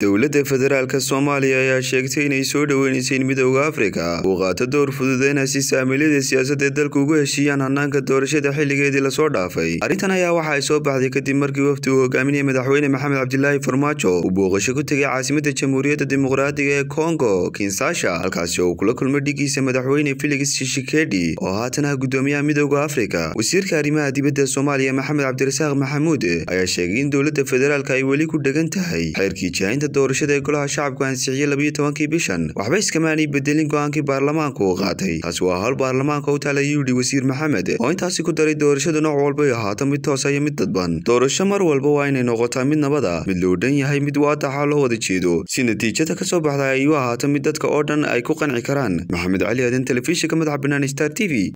dowladda federaalk soomaaliya ayaa sheegtay inay soo dhoweynaysa in midowda afrika uu qaato door fududeyna si saamilada siyaasadda ee dalka ugu heshiiyaan hanaanka doorashada xilligeedii lasoo dhaafay arrintan ayaa waxa ay soo baxday kadib markii wafdi uu hogaaminaya madaxweyne maxamed cabdilaahi farmaajo uu booqasho ku tegay caasimadda jamhuuriyadda dimuqraadiga ee kongo kinsasha halkaasi oo uu kula kulmay dhigiisa madaxweyne felix shishikedi oo haatan ah guddoomiyaha midowda afrika wasiirka arrimaha dibadda soomaaliya maxamed cabdirasaaq maxamuud ayaa sheegay in dowladda federaalk ay weli ku dhegan tahay xeerkii jaahinta doorashada ee golaha shacabku ansixiyey labayo tobankii bishan waxba iskamaanay bedelin go-aankii baarlamaanku uu qaatay taasi waa hawl baarlamaanka u taalay yidhi wasiir maxamed oo intaasi ku daray doorashadu nooc walbay ahaato mid toosa iyo mid dadban doorasho mar walba waa inay noqotaa mid nabada mid loo dhan yahay mid waadaxa loo wada jeedo si natiijada ka soo baxda ay u ahaato mid dadka oo dhan ay ku qanci karaan maxamed cali aadan telefishinka madaxa bannaan star t v